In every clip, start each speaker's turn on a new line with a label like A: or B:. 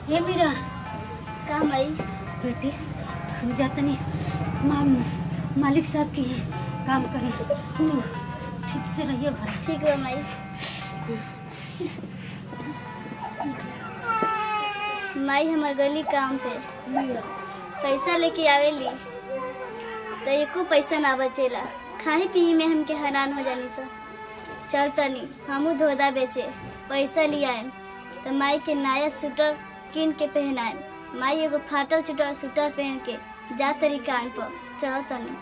A: हे मीरा
B: का माई
A: बेटी हम जातनी माम मालिक साहब की हैं काम करे तू ठीक से रहियो घर
B: ठीक है माई माई हमार गली काम पे पैसा लेके आवेली तो एको पैसा ना बचेला खाए पिए में हमके हैरान हो जानी सब चल तनी हमू धोदा बेचे पैसा लियाएम तो माई के नया स्वेटर किन के पहनाएम माई एगो फाटल चुटर स्वेटर पहन के जा तरी कान पर चल तनी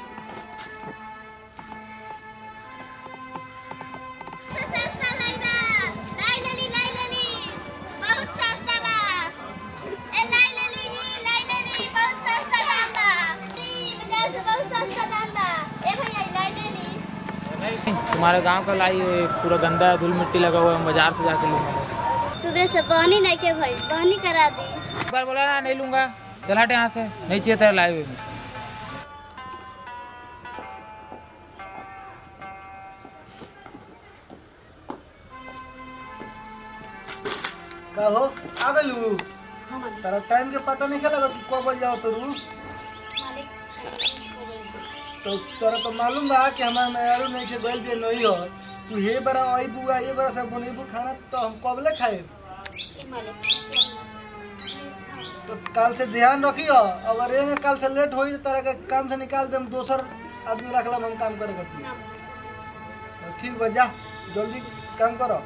B: सस्ता लाई बा लाई लेली लाई लेली बहुत सस्ता बा ए लाई लेली ही लाई लेली बहुत सस्ता दाम बा ई बाजार से बहुत सस्ता दाम बा ए भैया ई लाई लेली
C: नहीं तुम्हारे गांव का लाई ये पूरा गंदा धूल मिट्टी लगा हुआ है हम बाजार से जाके लूंगा
B: सुबह से पानी नहीं के भाई पानी करा दी
C: एक बार बोला ना नहीं लूंगा चल हट यहाँ से नहीं चाहिए तेरा लाई हुई
D: का हो आ गलू तारा टाइम के पता नहीं लगा कि कब बजे आओ तरू तो तोरा तो मालूम बा कि हमार मेयारू नहीं के गइल भी नहीं हो तू हे बरा आई बुआ ये बरा सब बनेबू खाना तो हम कबले खाए तो कल से ध्यान रखियो अगर ये में कल से लेट होई तो तारा के काम से निकाल देम दोसर आदमी रखला हम काम करे करती ठीक बा जा जल्दी काम करो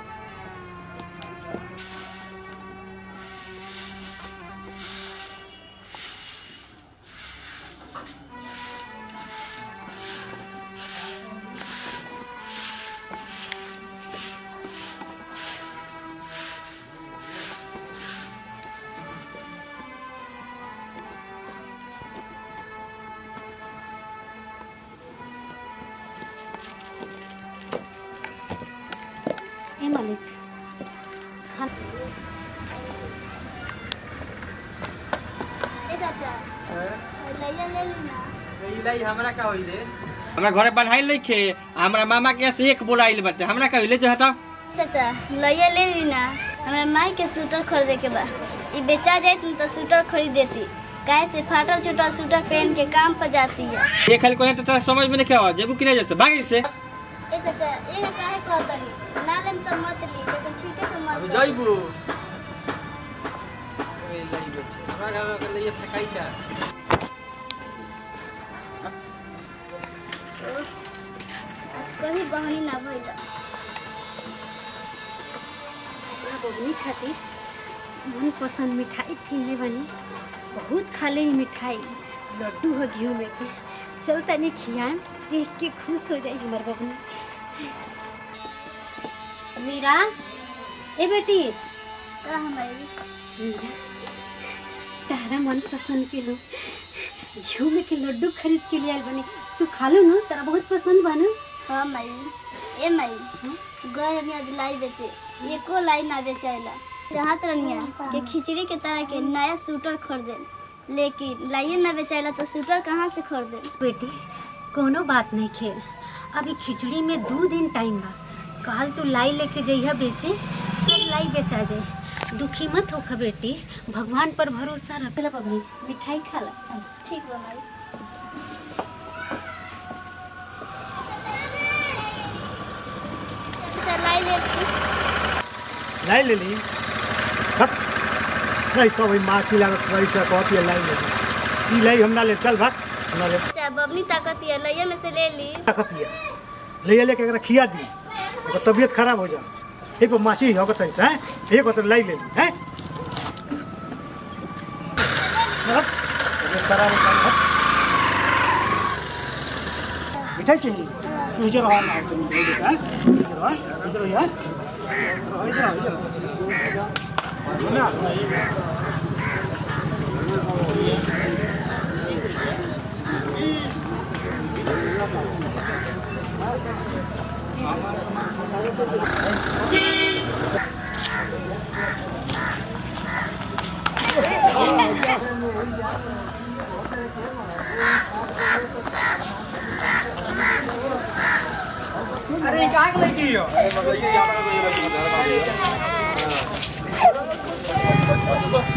A: ए मालिक खाना
B: ए चाचा लैया ले ली ना
E: हमरा का होई रे हमरा घरे बनाई लइखे हमरा मामा के यहाँ से एक बोलाइल बाटे हमरा का होइले जो हता
B: चाचा लैया ले ली ना हमरा माई के स्वेटर खरीदे के बा ई बेचा जाइत न तो स्वेटर खरीद देती काहे से फाटल चुटल स्वेटर पहन के काम पर जाती है
E: ये खाली कोने तो तोरा समझ में नहीं आवा जेबू कि नहीं जैसे भागी से
B: ए चाचा ये काहे कहतनी ना लेम तो मत ली लेकिन ठीक है तो मत ली।
E: जइबू हमरा घर में लिए फेकाई था
B: आज कहीं बहनी ना भइला
A: अपना बबनी खातिर मन पसंद मिठाई किनले बानी बहुत खा ले मिठाई लड्डू हो घी में के चल तनी खियाएम देख के खुश हो जाई हमार बबनी मीरा ए बेटी
B: का हमारी
A: मीरा तारा मन पसंद के लो घी में के लड्डू खरीद के लिए आइल बानी तू खा लो ना तारा बहुत पसंद बा ना
B: हाँ माई ए माई गए हमें आज लाई बेचे एको लाई ना बेचाइला चाहत रहनिया कि खिचड़ी के तरह के नया स्वेटर खरीदे लेकिन लाइए ना बेचाइला तो स्वेटर कहाँ से खरीदे
A: बेटी कोनो बात नहीं खेल अभी खिचड़ी में दो दिन टाइम बा काल तू लाई लेके जइहा बेचे सब लाई बेचा जाए दुखी मत होखा बेटी भगवान पर भरोसा रख ला बबनी मिठाई खा ला चल
B: ठीक बा माई अच्छा, लाई ले
D: लाई ले ली हट नहीं सब माछी लागत रही से कहती है लाई ले ली ई लाई हमरा ले चल भाग हमरा ले
B: चाहे बबनी ताकत है लइया में से ले ली
D: ताकत है ले लेके एकरा खिया दी ओकर तबीयत खराब हो जा एक पर माछी होगत है हैं एक पर लाई ले ली हैं हट तबीयत खराब हो जा हट मिठाई चाहिए तू इधर आ ना तुम इधर हैं इधर आ इधर आ इधर आ इधर आ ना
E: अरे कहां के लइकी हो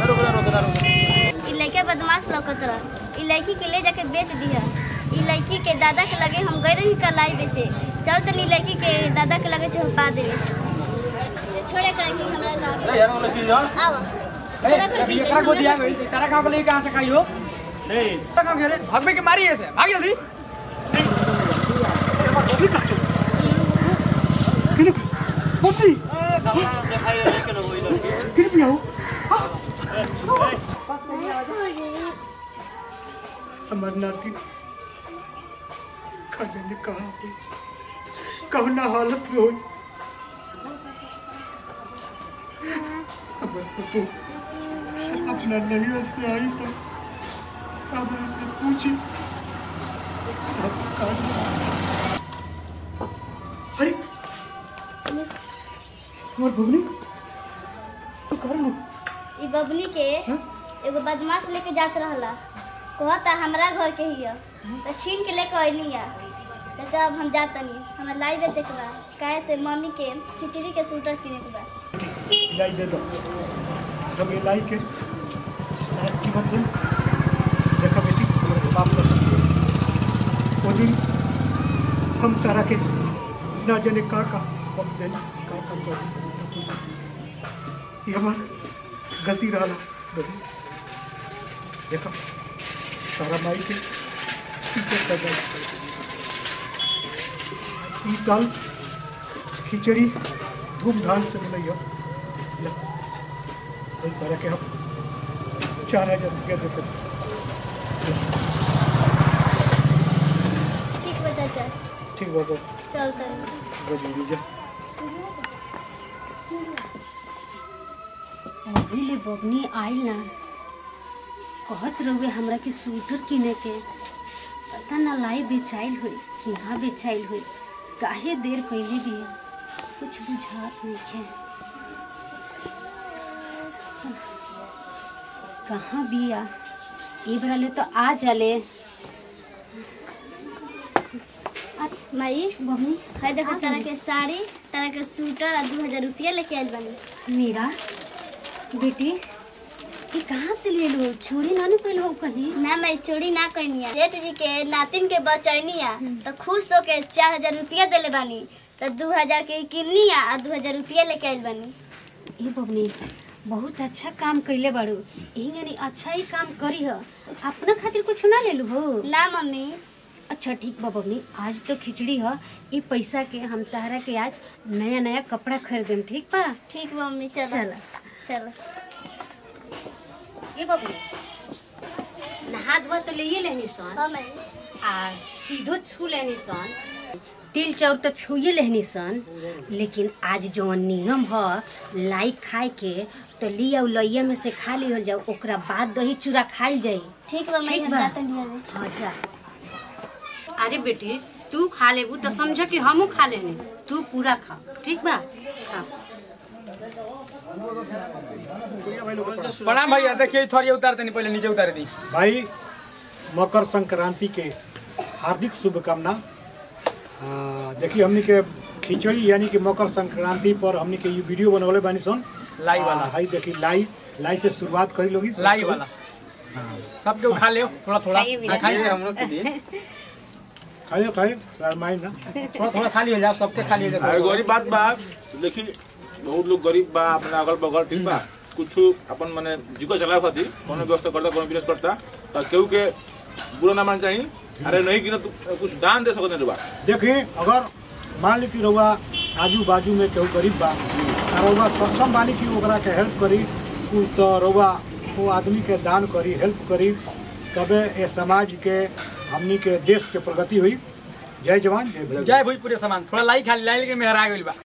B: बदमाश लौकत रह ई लड़की के ले जाके बेच दिया ई लड़की के दादा के लगे हम गए रही कलाई बेचे चल तनी लड़की के दादा के लगे चौपा दे छोड़े कर के हमरा गाँव आओ छोड़े कर के
F: एकरा को दिया गई तारा गांव के लिए कहां से खाई हो नहीं गांव के भगवे के मारी ऐसे भाग जल्दी
G: हमार नाती खाने ने कहा हो कहना हालत में हो हमारे को तो अपना नहीं से आई तो अब से पूछी अब कहा- अरे हमार भगनी तो कर लो
B: ई बबली के एगो बदमाश लेके जात रहला कहता हमरा घर के हिया तो छीन के लेके अइनी या तो चल अब हम जातनी हमरा लाई बेचे के बा काहे से मम्मी के खिचड़ी के सूटर किने के बा
G: लाई दे दो जब ये लाई के रात की बात दिन देखा बेटी हमारे बाप का वो दिन हम तारा के ना जाने का का वक्त देना का का कर ये हमार गलती रहा बदी देखा तारा माई के इज्जत कर जाए इस साल खिचड़ी धूमधाम से बनैया वही तरह के हम चार हजार रुपया देते
B: ठीक बा चाचा
G: ठीक बाबा
B: चल तनी
G: बजूरी जा
A: अभी ले बबनी आइल ना कहत रहुए हमरा के स्वेटर किने के पता ना लाई बेचाइल हुई कि हाँ बेचाइल हुई काहे देर कैले बिया कुछ बुझात नहीं है कहाँ बिया ए बरा ले तो आ जाले अरे
B: माई
A: बबनी
B: है देखो तरह के साड़ी तरह के सूटर और दू हजार रुपया लेके आइल बानी
A: मीरा बेटी ये कहाँ से ले लो चोरी ना पहले हो कहीं
B: ना मैं चोरी ना करनी जेठ जी के नातिन के बचैनी आ तो खुश होके चार हजार रुपया देले बानी तो दू हजार के किन्नी आ और दू हजार रुपया लेके आइल बानी
A: ए बबनी बहुत अच्छा काम कैले बाड़ू यही यानी अच्छा ही काम करी ह अपना खातिर कुछ ना ले लू हो
B: ना मम्मी
A: अच्छा ठीक बा बबनी आज तो खिचड़ी ह ये पैसा के हम तारा के आज नया नया कपड़ा खरीदम ठीक बा
B: ठीक बा मम्मी चलो
A: चला
B: चलो
A: ए बबनी नहा धोआ तो ले लेनी सन
B: हाँ मैं
A: आ सीधो छू लेनी सन तिल चाउर तो छुए लेनी सन लेकिन आज जवन नियम ह लाई खाए के तो लिया लइया में से खा लिहल जाओ ओकरा बाद दही चूड़ा खाइल जाई
B: ठीक बा मैं
A: ठीक
B: हम
A: बा।
B: जाते नहीं अभी
A: हाँ जा अरे बेटी तू खा लेबू तो समझ कि हमू खा लेनी तू पूरा खा ठीक बा खा
F: प्रणाम भैया देखिए थोड़ी उतार देनी पहले नीचे उतार दी
G: भाई मकर संक्रांति के हार्दिक शुभकामना आ, देखिए हमनी के खिचड़ी यानी कि मकर संक्रांति पर हमनी के ये वीडियो बनवले बानी सन
F: लाई वाला
G: आ, हाई देखी लाई लाई से शुरुआत करी लोगी
F: लाई वाला सबके उठा ले थोड़ा थोड़ा
A: खाइए भी
F: हाँ, खाइए
E: ये हम लोग के लिए
G: खाइए खाइए शर्माई ना
F: थोड़ा थोड़ा खा लिया जाओ सबके खा लिया
H: अरे
F: जाओ
H: गरीब बात बा देखी बहुत लोग गरीब बा अपना अगल बगल ठीक बा कुछ अपन माने जीको चलावे खातिर कोनो व्यवस्था करता कोनो बिजनेस करता तो केहू के बुरा ना मान चाहिए अरे नहीं कि ना तू कुछ दान दे सकत नहीं बा
G: देखिए अगर मान ली कि रउआ आजू बाजू में केहू गरीब बा आ रउआ सक्षम बानी कि ओकरा के हेल्प करी उ तो रउआ वो आदमी के दान करी हेल्प करी तबे ये समाज के हमनी के देश के प्रगति हुई जय जवान जय भीम
F: जय भोजपुरी सामान थोड़ा लाई खा ली लाई लेके मेहरा गइल बा